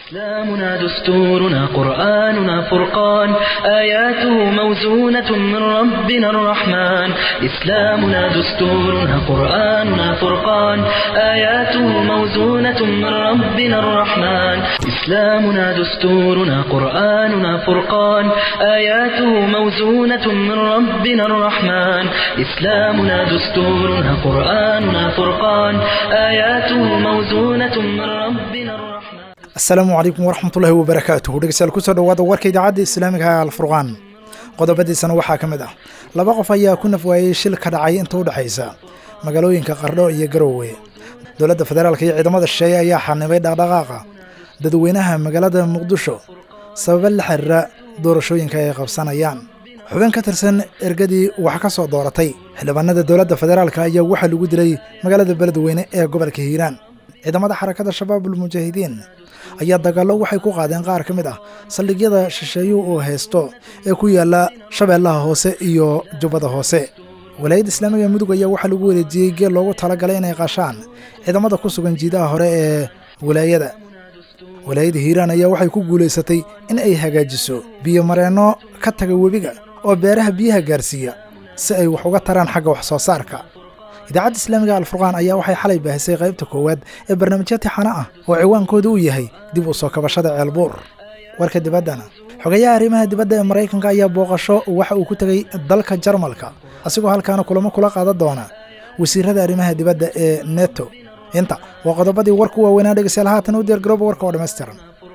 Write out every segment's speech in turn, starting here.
إسلامنا دستورنا قرآننا فرقان آياته موزونة من ربنا الرحمن إسلامنا دستورنا قرآننا فرقان آياته موزونة من ربنا الرحمن إسلامنا دستورنا قرآننا فرقان آياته موزونة من ربنا الرحمن إسلامنا دستورنا قرآننا فرقان آياته موزونة من ربنا الرحمن asalaamu calaykum waraxmatullaahi wabarakaatuhu dhegeystayaal kusoo dhawaada warka idaacadda islaamiga ee alfurqaan qodobadiisana waxaa ka mid ah laba qof ayaa ku nafwaayey shil ka dhacay inta u dhexaysa magaalooyinka qardho iyo garowe dowladda federaalka iyo ciidamada shisheeye ayaa xanibay dhaqdhaqaaqa dadweynaha magaalada muqdisho sababa la xiriira doorashooyinka ay qabsanayaan xubin ka tirsan ergadii wax ka soo dooratay xildhibaanada dowladda federaalka ayaa waxaa lagu dilay magaalada beledweyne ee gobolka hiiraan ciidamada xarakada shabaabul mujaahidiin ayaa dagaallo waxay ku qaadeen qaar ka mid ah saldhigyada shisheeyuhu uu haysto ee ku yaala shabeellaha hoose iyo jubbada hoose walaayadda islaamiga mudug ayaa waxaa lagu wareejiyey geel loogu talagalay inay qashaan ciidamada ku sugan jiidaha hore ee walaayada walaayadda hiiraan ayaa waxay ku guulaysatay in ay hagaajiso biyo mareenno ka taga webiga oo beeraha biyaha gaarsiiya si ay wax uga taraan xagga wax soo saarka idaacadda islaamiga alfurqaan ayaa waxay xalay baahisay qaybta koowaad ee barnaamijyo tixano ah oo ciwaankooda uu yahay dib u soo kabashada ceelbuur warka dibaddana xogayaha arrimaha dibadda ee maraykanka ayaa booqasho waxa uu ku tegey dalka jarmalka asigoo halkaana kulamo kula qaadan doona wasiirada arrimaha dibadda ee neto inta waa qodobadii warku waaweynaa dhegeystayaal haatan u diyaargarooba warka oo dhammaystiran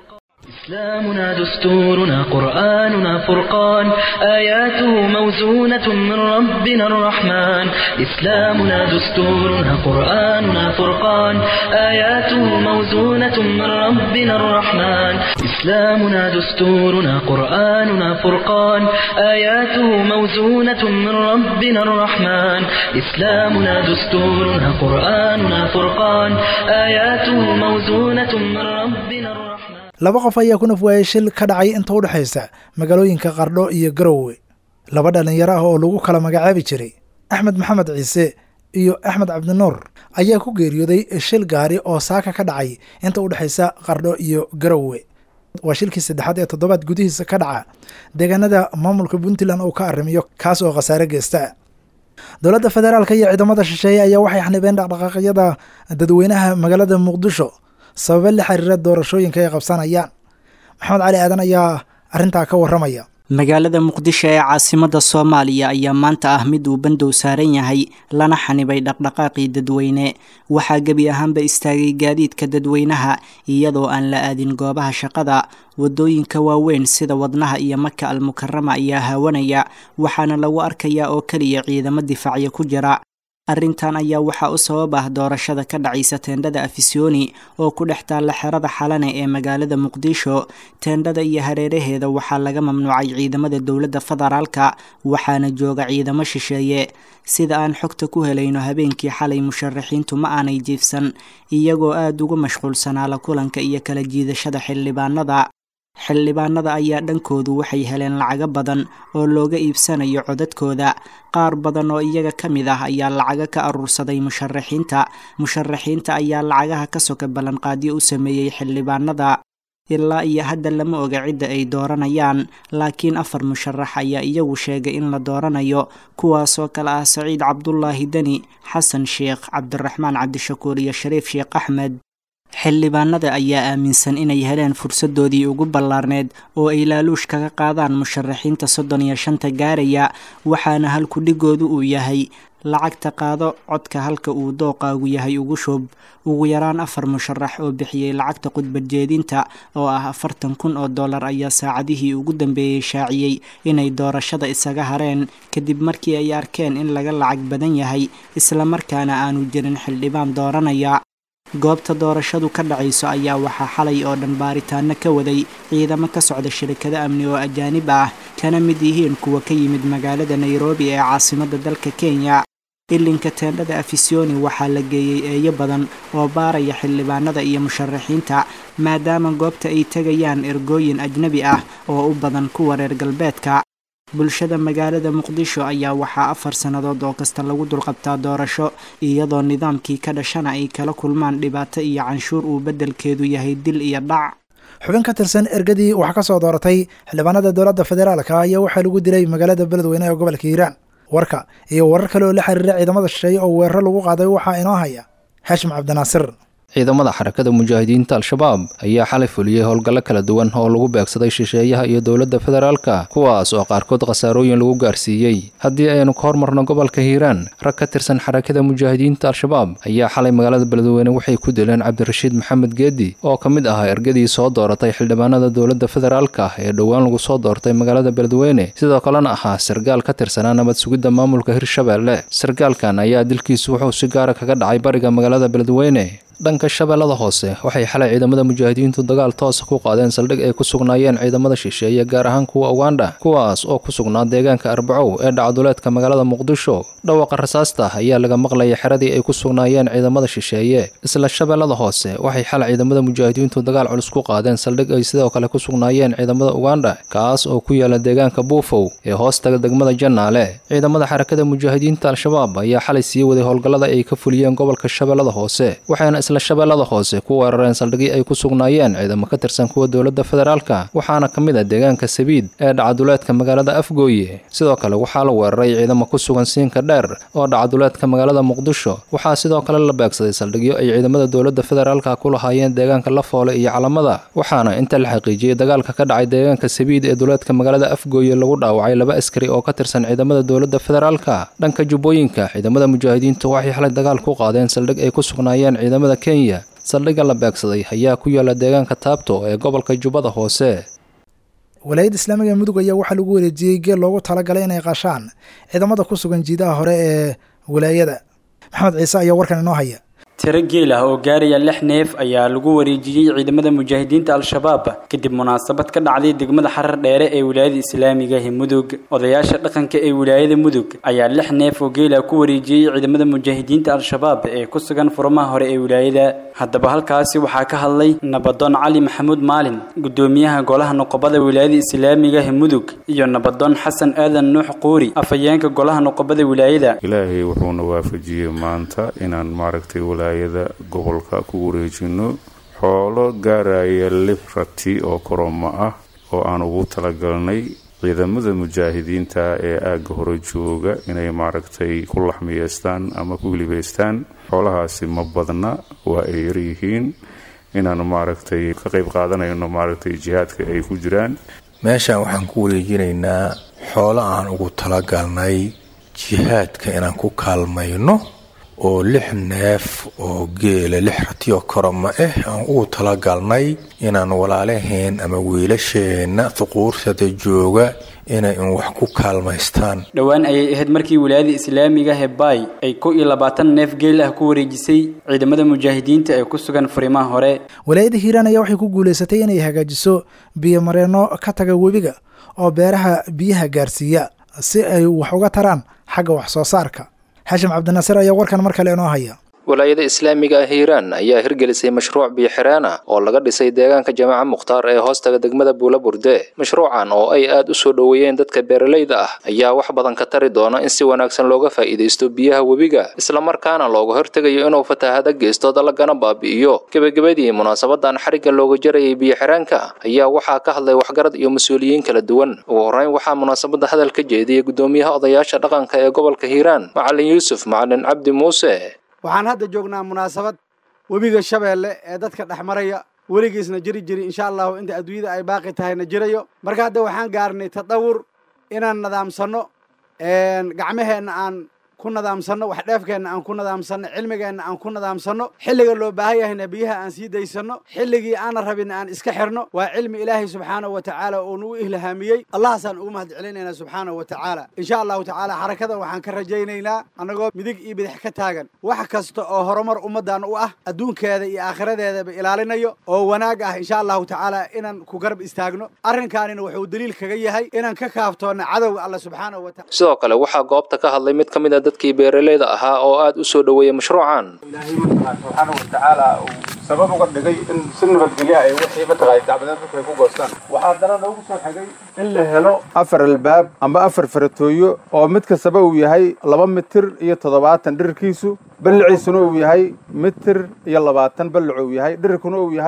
إسلامنا دستورنا قرآننا فرقان آياته موزونة من ربنا الرحمن إسلامنا دستورنا قرآننا فرقان آياته موزونة من ربنا الرحمن إسلامنا دستورنا قرآننا فرقان آياته موزونة من ربنا الرحمن إسلامنا دستورنا قرآننا فرقان آياته موزونة من ربنا الرحمن laba qof ayaa ku nafwaayey shil ka dhacay inta u dhexaysa magaalooyinka qardho iyo garowe laba dhallinyaro ah oo lagu kala magacaabi jiray axmed maxamed ciise iyo axmed cabdinuur ayaa ku geeriyooday shil gaari oo saaka ka dhacay inta u dhexaysa qardho iyo garowe waa shilkii saddexaad ee toddobaad gudihiisa ka dhaca deegaanada maamulka puntland uu ka arrimiyo kaas oo khasaare geysta dowladda federaalka iyo ciidamada shisheeye ayaa waxay xanibeen dhaqdhaqaaqyada dadweynaha magaalada muqdisho sababa la xiriira doorashooyinka ay qabsanayaan maxamed cali aadan ayaa arrintaa ka warramaya magaalada muqdisho ee caasimada soomaaliya ayaa maanta ah mid uu bandow saaran yahay lana xanibay dhaqdhaqaaqii dadweyne waxaa gebi ahaanba istaagay gaadiidka dadweynaha iyadoo aan la aadin goobaha shaqada wadooyinka waaweyn sida wadnaha iyo maka almukarama ayaa haawanaya waxaana lagu arkayaa oo keliya ciidamo difaacyo ku jira arrintan ayaa waxaa u sabab ah doorashada ka dhacaysa teendhada afisyooni oo ku dhex taalla xerada xalane ee magaalada muqdisho teendhada iyo hareeraheeda waxaa laga mamnuucay ciidamada dowladda federaalka waxaana jooga ciidamo shisheeye sida aan xogta ku helayno habeenkii xalay musharaxiintu ma aanay jiifsan iyagoo aada ugu mashquulsanaa la kulanka iyo kala jiidashada xildhibaanada xildhibaanada ayaa dhankoodu waxay heleen lacago badan oo looga iibsanayo codadkooda qaar badan oo iyaga ka mid ah ayaa lacago ka aruursaday musharaxiinta musharaxiinta ayaa lacagaha ka soka ballanqaadyo u sameeyey xildhibaanada ilaa iyo hadda lama oga cidda ay dooranayaan laakiin afar musharax ayaa iyagu sheegay in la dooranayo kuwaasoo kale ah saciid cabdulaahi deni xasan sheekh cabdiraxmaan cabdishakuur iyo shariif sheekh axmed xildhibaanada ayaa aaminsan inay heleen fursadoodii ugu ballaarneed oo ay laaluush kaga qaadaan musharaxiinta soddon iyo shanta gaaraya waxaana halkudhigoodu uu yahay lacagta qaado codka halka uu dooqaagu yahay ugu shub ugu yaraan afar musharax oo bixiyey lacagta khudbadjeedinta oo ah afartan kun oo dollar ayaa saacadihii ugu dambeeyey shaaciyey inay doorashada isaga hareen kadib markii ay arkeen in laga lacag badan yahay islamarkaana aanu jirin xildhibaan dooranaya goobta doorashadu ka dhacayso ayaa waxaa xalay oo dhan baaritaano ka waday ciidamo ka socda shirikado amni oo ajaanib ah kana mid yihiin kuwa ka yimid magaalada nairobi ee caasimadda dalka kenya ilinka teendhada afisyooni waxaa la geeyey eeyo badan oo baaraya xildhibaanada iyo musharaxiinta maadaama goobta ay tegayaan ergooyin ajnabi ah oo u badan kuwa reer galbeedka bulshada magaalada muqdisho ayaa waxaa afar sannadood oo kasta lagu dulqabtaa doorasho iyadoo nidaamkii ka dhashana ay kala kulmaan dhibaato iyo canshuur uu beddelkeedu yahay dil iyo dhac xubin ka tirsan ergadii wax ka soo dooratay xildhibaanada dowladda federaalka ayaa waxaa lagu dilay magaalada beledweyne ee gobolka hiiraan warka iyo warar kale oo la xiriira ciidamada shisheeye oo weeraro lagu qaaday waxaa inoo haya haashim cabdinaasir ciidamada xarakada mujaahidiinta al-shabaab ayaa xalay fuliyey howlgallo kala duwan oo lagu beegsaday shisheeyaha iyo dowladda federaalka kuwaas oo qaarkood khasaarooyin lagu gaarsiiyey haddii aynu ka hormarno gobolka hiiraan rag ka tirsan xarakada mujaahidiinta al-shabaab ayaa xalay magaalada beledweyne waxay ku dileen cabdirashiid maxamed geedi oo ka mid ahaa ergadii soo dooratay xildhibaanada dowladda federaalka ee dhowaan lagu soo doortay magaalada beledweyne sidoo kalena ahaa sargaal ka tirsanaa nabad sugidda maamulka hirshabeelle sargaalkan ayaa dilkiisu wuxuu si gaara kaga dhacay bariga magaalada beledweyne dhanka shabeellada hoose waxay xalay ciidamada mujaahidiintu dagaal toosa ku qaadeen saldhig ay ku sugnaayeen ciidamada shisheeye gaar ahaan kuwa ugandha kuwaas oo ku sugnaa deegaanka arbacow ee dhacduleedka magaalada muqdisho dhawaqa rasaasta ayaa laga maqlayay xeradii ay ku sugnaayeen ciidamada shisheeye isla shabeellada hoose waxay xalay ciidamada mujaahidiintu dagaal culus ku qaadeen saldhig ay sidoo kale ku sugnaayeen ciidamada ugandha kaas oo ku yaala deegaanka buufow ee hoostaga degmada jannaale ciidamada xarakada mujaahidiinta al-shabaab ayaa xalay sii waday howlgallada ay ka fuliyeen gobolka shabeellada hoose waxayna isla shabeellada hoose ku weerareen saldhigii ay ku sugnaayeen ciidamo ka tirsan kuwa dowladda federaalka waxaana ka mid ah deegaanka sabiid ee dhacaduleedka magaalada afgooye sidoo kale waxaa la weeraray ciidamo ku sugan siinka dheer oo dhacaduleedka magaalada muqdisho waxaa sidoo kale la beegsaday saldhigyo ay ciidamada dowladda federaalka ku lahaayeen deegaanka lafoole iyo calamada waxaana inta la xaqiijiyey dagaalka ka dhacay deegaanka sabiid ee duleedka magaalada afgooye lagu dhaawacay laba askari oo ka tirsan ciidamada dowladda federaalka dhanka jubbooyinka ciidamada mujaahidiintu waxay xalay dagaal ku qaadeen saldhig ay ku sugnaayeen ciidamada kenya saldhigga la beegsaday ayaa ku yaala deegaanka taabto ee gobolka jubbada hoose walaayadda islaamiga ee mudug ayaa waxaa lagu wareejiyey geel loogu talagalay inay qashaan ciidamada ku sugan jiidaha hore ee walaayada maxamed ciise ayaa warkan inoo haya tiro geel ah oo gaaraya lix neef ayaa lagu wareejiyey ciidamada mujaahidiinta al-shabaab kadib munaasabad ka dhacday degmada xarar dheere ee wilaayada islaamiga ee mudug odayaasha dhaqanka ee wilaayada mudug ayaa lix neef oo geela ku wareejiyey ciidamada mujaahidiinta al-shabaab ee ku sugan furmaha hore ee wilaayada haddaba halkaasi waxaa ka hadlay nabadoon cali maxamuud maalin gudoomiyaha golaha noqobada wilaayada islaamiga ee mudug iyo nabadoon xasan aadan nuux quuri afhayeenka golaha noqobada wilaayada ilaahay wuxuuna waafajiyey maanta inaan maaragtay wilaayada gobolka ku wareejino xoolo gaaraya lix rati oo koroma ah oo aan ugu talagalnay ciidamada mujaahidiinta ee aagga hore jooga inay maaragtay ku laxmiyeystaan ama ku hilibaystaan xoolahaasi ma badna waa ay yaryihiin inaan maaragtay ka qayb qaadanayno maaragtay jihaadka ay ku jiraan meeshan waxaan ku wareejinaynaa xoolo aan ugu talagalnay jihaadka inaan ku kaalmayno oo lix neef oo geela lix ratiyo koroma ah aan ugu talagalnay inaan walaalaheen ama wiilasheenna thuquursada jooga inay un wax ku kaalmaystaan dhowaan ayay ahayd markii wilaayada islaamiga hebay ay kow iyo labaatan neef geel ah ku wareejisay ciidamada mujaahidiinta ee ku sugan furimaha hore walaayada hiiraan ayaa waxay ku guulaysatay inay hagaajiso biyomareenno ka taga webiga oo beeraha biyaha gaarsiiya si ay wax uga taraan xagga wax soo saarka xashim cabdinaasir ayaa warkan mar kale inoo haya walaayada islaamiga ah hiiraan ayaa hirgelisay mashruuc biyo-xireen ah oo laga dhisay deegaanka jamaaca mukhtaar ee hoostaga degmada buula burde mashruucan oo ay aad u soo dhoweeyeen dadka beeralayda ah ayaa wax badan ka tari doona in si wanaagsan looga faa'iidaysto biyaha webiga islamarkaana looga hortegayo inuu fatahaada geysto dalagana baabi'iyo gebagabadii munaasabadan xarigga looga jarayay biyo-xireenka ayaa waxaa ka hadlay waxgarad iyo mas-uuliyiin kala duwan ugu horreyn waxaa munaasabada hadal ka jeediyey gudoomiyaha odayaasha dhaqanka ee gobolka hiiraan macalin yuusuf macalin cabdi muuse waxaan hadda joognaa munaasabad webiga shabeelle ee dadka dhex maraya weligiisna jiri jiri insha allahu inta adduunyada ay baaqi tahayna jirayo marka hadda waxaan gaarnay tadawur inaan nadaamsanno gacmaheenna aan ku nadaamsanno wax dheefkeenna aan ku nadaamsanno cilmigeenna aan ku nadaamsanno xilliga loo baahan yahayna biyaha aan sii daysanno xilligii aana rabin aan iska xirno waa cilmi ilaahay subxaanahu wa tacaala oo nagu ilhaamiyey allahaasaan ugu mahad celinaynaa subxaanahu wa tacaala insha allahu tacaala xarakadan waxaan ka rajaynaynaa annagoo midig iyo bidix ka taagan wax kasta oo horumar ummaddan u ah adduunkeeda iyo aakhiradeedaba ilaalinayo oo wanaag ah insha allahu tacaala inaan ku garab istaagno arrinkaanina wuxuu daliil kaga yahay inaan ka kaaftoonna cadowga alla subxaanahu wa taala sidoo kale waxaa goobta ka hadlay mid ka mid a dadkii beeralayda ahaa oo aad u soo dhoweeyey mashruucan ilaahay mataqaan subxaanahu watacaala uu sabab uga dhigay in si nabadgelya ay wixii mataqaay dacbadeed dadku ay ku goostaan waxaa haddana noogu soo xigay in la helo afar albaab amba afar faratooyo oo mid kastaba uu yahay laba mitir iyo toddobaatan dhirarkiisu balliciisuna uu yahay mitir iyo labaatan ballac uu yahay dhirarkuna uu yahay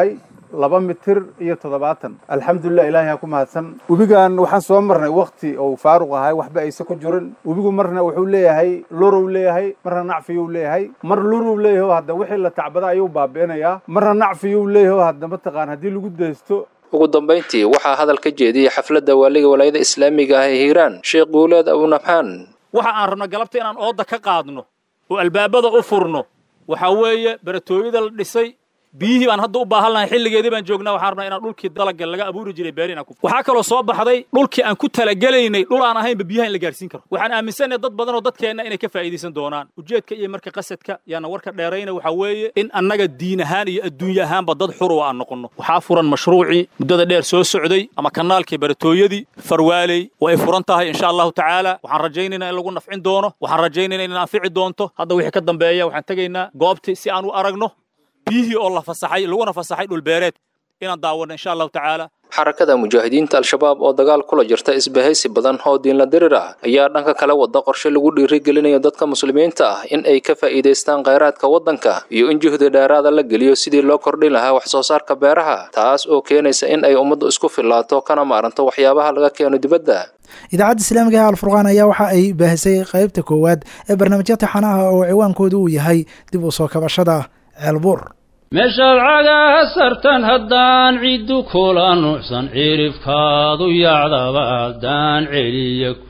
laba mitir iyo toddobaatan alxamdulilah ilaahay ha ku mahadsan webigan waxaan soo marnay wakti uu faaruq ahay waxba aysa ku jirin webigu marna wuxuu leeyahay lurow leeyahay marna nacfiyuu leeyahay mar lurow leeyahay hadda wixii la tacbada ayuu baabi'inayaa marna nacfiyuu leeyahay hadda mataqaan haddii lagu daysto ugu dambayntii waxaa hadal ka jeediyey xafladda waaliga walaayada islaamiga ah ee hiiraan sheekh guuleed abunabxaan waxa aan rabno galabta inaan ooda ka qaadno oo albaabada u furno waxaa weeye baratooyada la dhisay biyihii baan hadda u baahan lahay xilligeedii baan joognaa waxaan rabnaa inaan dhulkii dalagga laga abuuri jiray beeri inaan ku waxaa kaloo soo baxday dhulkii aan ku talagelaynay dhul aan ahaynba biyaha in la gaarsiin karo waxaan aaminsanahay dad badan oo dadkeenna inay ka faa'iidaysan doonaan ujeedka iyo marka qasadka yaana warka dheerayna waxaa weeye in annaga diin ahaan iyo adduunye ahaanba dad xuruwa aan noqonno waxaa furan mashruucii muddada dheer soo socday ama kanaalkii baratooyadii farwaaley way furan tahay insha allahu tacaala waxaan rajaynaynaa in lagu nafcin doono waxaan rajaynaynaa in anfici doonto hadda wixii ka dambeeya waxaan tegaynaa goobtii si aan u aragno biyihii oo la fasaxay laguna fasaxay dhulbeereed inaan daawanno insha allahu tacaala xarakada mujaahidiinta al-shabaab oo dagaal kula jirta isbahaysi badan oo diinla dirir ah ayaa dhanka kale wada qorshe lagu dhiirigelinayo dadka muslimiinta ah in ay ka faa'iidaystaan khayraadka waddanka iyo in juhdi dheeraada la geliyo sidii loo kordhin lahaa wax soo saarka beeraha taas oo keenaysa in ay ummaddu isku fillaato kana maaranto waxyaabaha laga keeno dibadda idaacadda islaamiga ee alfurqaan ayaa waxa ay baahisay qaybta koowaad ee barnaamijya taxanaha oo ciwaankoodu uu yahay dib u soo kabashada ceelbuur meeshaad cagaa sartan haddaan ciddu kula nuucsan cirifkaadu yacdaba haddaan celiya ku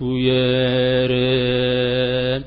yeereen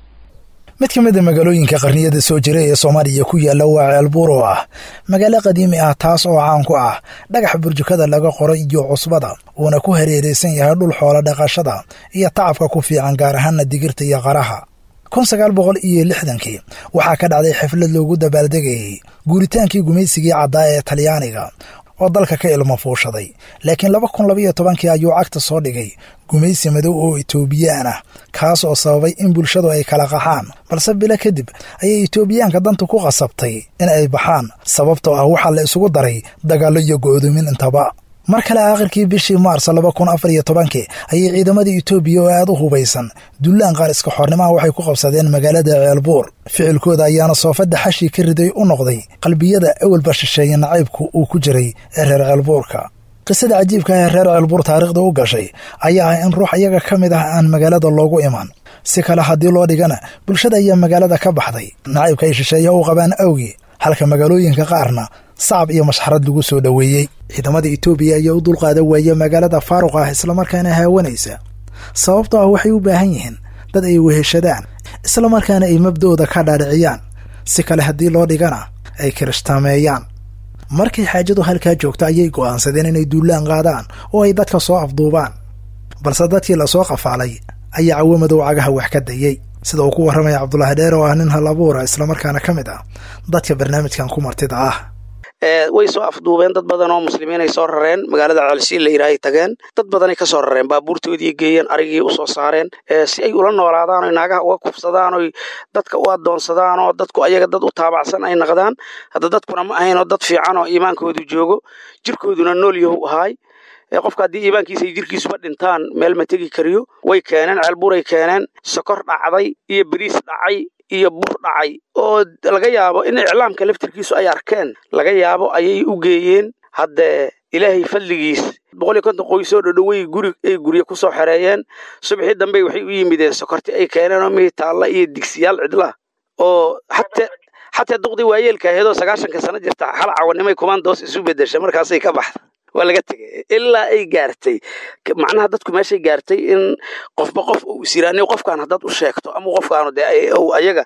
mid ka mid a magaalooyinka qarniyada soo jira ee soomaaliya ku yaalla waa ceelbuur oo ah magaalo qadiimi ah taas oo caan ku ah dhagax burjukada laga qoro iyo cusbada uuna ku hareeraysan yahay dhul xoolo dhaqashada iyo tacabka ku fiican gaar ahaana digirta iyo qaraha kun sagaal boqol iyo lixdankii waxaa ka dhacday xaflad loogu dabaaldegayay guuritaankii gumaysigii caddaa ee talyaaniga oo dalka ka ilmo fuushaday laakiin laba kun labaiyo tobankii ayuu cagta soo dhigay gumaysi madow oo etoobiyaan ah kaas oo sababay in bulshadu ay kala qaxaan balse bilo kadib ayay etoobiyaanka danta ku qasabtay in ay baxaan sababtoo ah waxaa la isugu daray dagaallo iyo go'doomin intaba mar kale aakhirkii bishii maars laba kun afar iyo tobankii ayay ciidamadii etoobiya oo aad u hubaysan dullaan qaar iska xornimaha waxay ku qabsadeen magaalada ceelbuur ficilkooda ayaana soofadda xashii ka riday u noqday qalbiyada awalba shisheeye nacaybku uu ku jiray ee reer ceelbuurka qisada cajiibka ah ee reer ceelbuur taariikhda u gashay ayaa ah in ruux iyaga ka mid ah aan magaalada loogu iman si kale haddii loo dhigana bulshada ayaa magaalada ka baxday nacaybka ay shisheeyaha u qabaan awgii halka magaalooyinka qaarna sacab iyo mashxarad lagu soo dhoweeyey ciidamada etoobiya ayaa u dulqaada waaya magaalada faaruq ah islamarkaana haawanaysa sababtoo ah waxay u baahan yihiin dad ay weheshadaan islamarkaana ay mabdooda ka dhaadhiciyaan si kale haddii loo dhigana ay kirishhtaameeyaan markay xaajadu halkaa joogto ayay go'aansadeen inay duullaan qaadaan oo ay dadka soo afduubaan balse dadkii lasoo qafaalay ayaa cawo madow cagaha wax ka dayey sida uu ku warramaya cabdulaahi dheer oo ah nin hal abuura islamarkaana ka mid ah dadka barnaamijkan ku martida ah way soo afduubeen dad badan oo muslimiin ay soo rareen magaalada ceelsiin la yidhaahay tageen dad badanay ka soo rareen baabuurtoodii geeyeen arigii usoo saareen si ay ula noolaadaan oy naagaha uga kufsadaan oy dadka u adoonsadaan oo dadku ayaga dad u taabacsan ay naqdaan hadda dadkuna ma ahayn oo dad fiican oo iimaankoodu joogo jirkooduna nool yahu ahaay qofka haddii iimaankiisa iyo jirkiisuba dhintaan meel ma tegi kariyo way keeneen ceelburay keeneen sokor dhacday iyo beriis dhacay iyo bur dhacay oo laga yaabo in iclaamka laftirkiisu ay arkeen laga yaabo ayay u geeyeen haddee ilaahay fadligiis boqol iyo konton qoysoo dhodhowey guri ay guryo ku soo xereeyeen subaxii dambe waxay u yimideen sokorti ay keeneen oo mitaalla iyo digsiyaal cidla oo xatee xataa duqdii waayeelka aheedoo sagaashanka sano jirta hal cawanimay kumaandoos isu bedesha markaasay ka baxda waa laga tegay ilaa ay gaartay macnaha dadku meeshay gaartay in qofba qof uu isiraaniyo qofkaan haddaad u sheegto ama qofkaanu dee ayaga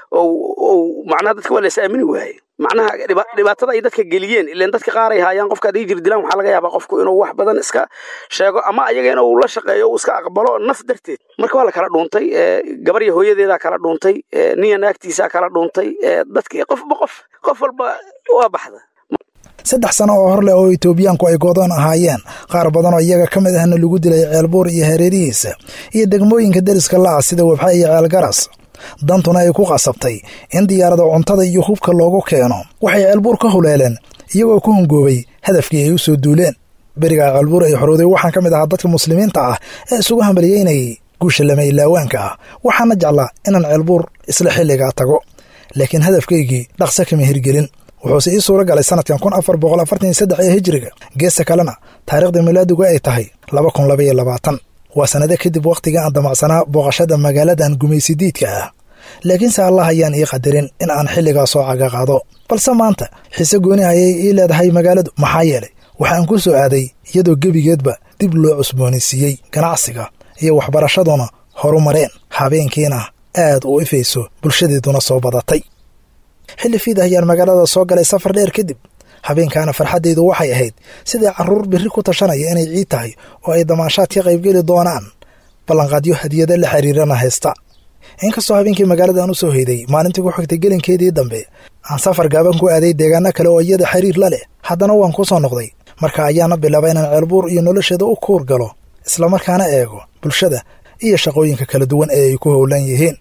macnaha dadka waa la is aamini waaye macnaha dhibaatada ay dadka geliyeen ileen dadka qaar ay haayaan qofka hadday jir dilaan waxaa laga yaabaa qofku inuu wax badan iska sheego ama ayaga inuu la shaqeeyo uu iska aqbalo naf darteed marka waa la kala dhuuntay gabar iyo hooyadeedaa kala dhuuntay niya naagtiisaa kala dhuuntay dadki qofba qof qof walba waa baxda saddex sano oo hor leh oo etoobiyaanku ay goodoon ahaayeen qaar badan oo iyaga ka mid ahna lagu dilay ceelbuur iyo hareerihiisa iyo degmooyinka deriska la-ah sida wabxa iyo ceelgaras dantuna ay ku qasabtay in diyaarada cuntada iyo hubka loogu keeno waxay ceelbuur ka huleeleen iyagoo ku hungoobay hadafkii ay u soo duuleen berigaa ceelbuur ay xorowday waxaan ka mid ahaa dadka muslimiinta ah ee isugu hambalyeynayay guusha lama ilaawaanka ah waxaana jeclaa inaan ceelbuur isla xilligaa tago laakiin hadafkaygii dhaqso kama hirgelin wuxuuse ii suura galay sanadkan kun afar boqol afartan iyo saddex ee hijiriga geesta kalena taariikhda milaadigu ay tahay laba kun labaiyo labaatan waa sannado kadib wakhtiga aan damacsanaa booqashada magaaladan gumaysidiidka ah laakiinse allah ayaan ii qadarin in aan xilligaa soo caga qaado balse maanta xiise gooni ayay ii leedahay magaaladu maxaa yeelay waxaan ku soo aaday iyadoo gebigeedba dib loo cusboonaysiiyey ganacsiga iyo waxbarashaduna horu mareen habeenkiina aad u ifayso bulshadeeduna soo badatay xilli fiid ayaan magaalada soo galay safar dheer kadib habeenkaana farxaddaydu waxay ahayd sidai carruur birri ku tashanaya inay ciid tahay oo ay damaashaad ka qaybgeli doonaan ballanqaadyo hadiyada la xiriirana haysta inkastoo habeenkii magaaladan u soo hoyday maalintii ku xigtay gelinkeedii dambe aan safar gaaban ku aaday deegaano kale oo iyada xiriir la leh haddana waan ku soo noqday marka ayaana bilaabay inaan ceelbuur iyo nolosheeda u kuur galo islamarkaana eego bulshada iyo shaqooyinka kala duwan ee ay ku howlan yihiin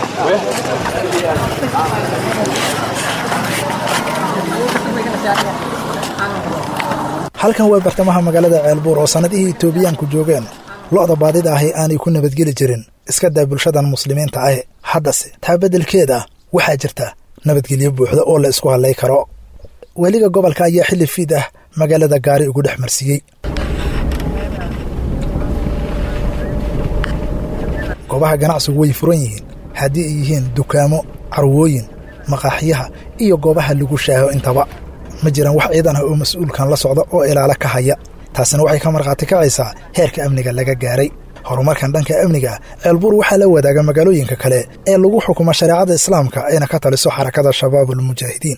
halkan waa bartamaha magaalada ceelbuur oo sannadihii etoobiyaanku joogeen lo'da baadida ahi aanay ku nabadgeli jirin iska daa bulshadan muslimiinta ah haddase taa beddelkeeda waxaa jirta nabadgelyo buuxda oo la isku hadlay karo weliga gobolka ayaa xilli fiid ah magaalada gaari ugu dhex marsiiyey goobaha ganacsigu way furan yihiin haddii ay yihiin dukaamo carwooyin maqaaxiyaha iyo goobaha lagu shaaho intaba ma jiraan wax ciidan ah oo mas-uulkan la socda oo ilaalo ka haya taasina waxay ka markhaati kacaysaa heerka amniga laga gaaray horumarkan dhanka amniga ceelbuur waxaa la wadaaga magaalooyinka kale ee lagu xukumo shareecada islaamka ayna ka taliso xarakada shabaabulmujaahidiin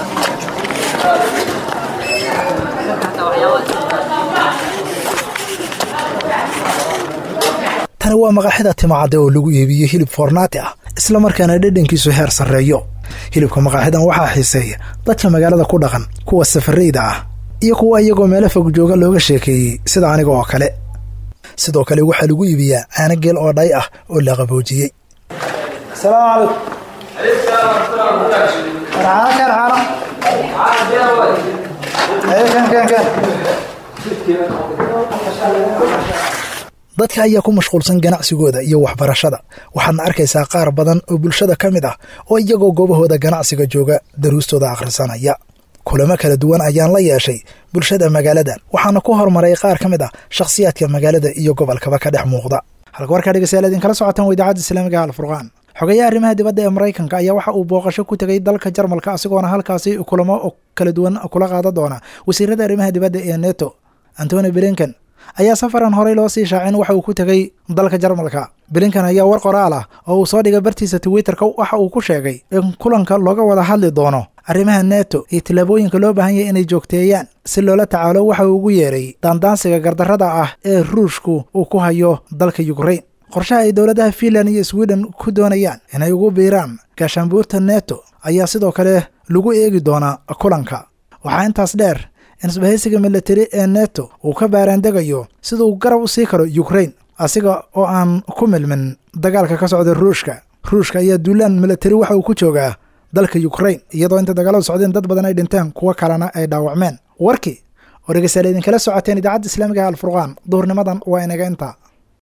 tani waa maqaaxida timacadde oo lagu iibiyey hilib foornaati ah isla markaana dhadhankiisu heer sarreeyo hilibka maqaaxidan waxaa xiiseeya dadka magaalada ku dhaqan kuwa safarayda ah iyo kuwa iyagoo meelo fog jooga looga sheekeeyey sida aniga oo kale sidoo kale waxaa lagu iibiyaa caano geel oo dhay ah oo la qaboojiyey dadka ayaa ku mashquulsan ganacsigooda iyo waxbarashada waxaadna arkaysaa qaar badan oo bulshada ka mid ah oo iyagoo goobahooda ganacsiga jooga daruustooda akhrisanaya kulamo kala duwan ayaan la yeeshay bulshada magaaladan waxaana ku hormaray qaar ka mid ah shakhsiyaadka magaalada iyo gobolkaba ka dhex muuqda halka warkaa dhegeystayaal idinkala socotaan waa idaacadda islaamiga alfurqaan xogeyaha arrimaha dibadda ee maraykanka ayaa waxa uu booqasho ku tegay dalka jarmalka asigoona halkaasi kulamo kala duwan kula qaadan doona wasiirada arrimaha dibadda ee neto antony blinken ayaa safaran horey loo sii shaacin waxa uu ku tegey dalka jarmalka blinkan ayaa war qoraal ah oo uu soo dhigay bartiisa twitterka waxa uu ku sheegay in kulanka looga wada hadli doono arrimaha neto iyo tillaabooyinka loo baahan yahay inay joogteeyaan si loola tacaalo waxa uu ugu yeeray daandaansiga gardarrada ah ee ruushku uu ku hayo dalka yukrain qorshaha ay dowladaha finland iyo sweden ku doonayaan inay ugu biiraan gaashaanbuurta neto ayaa sidoo kale lagu eegi doonaa kulanka waxaa intaas dheer in isbahaysiga milatari ee neto uu ka baaraandegayo sida uu garab u sii karo yukrain asiga oo aan ku milmin dagaalka ka socda ruushka ruushka ayaa duulaan milatari waxa uu ku joogaa dalka yukrain iyadoo inta dagaaladu socdeen dad badan ay dhinteen kuwo kalena ay dhaawacmeen warkii oo dhegeystayaal idinkala socoteen idaacadda islaamiga alfurqaan duhurnimadan waa inaga intaa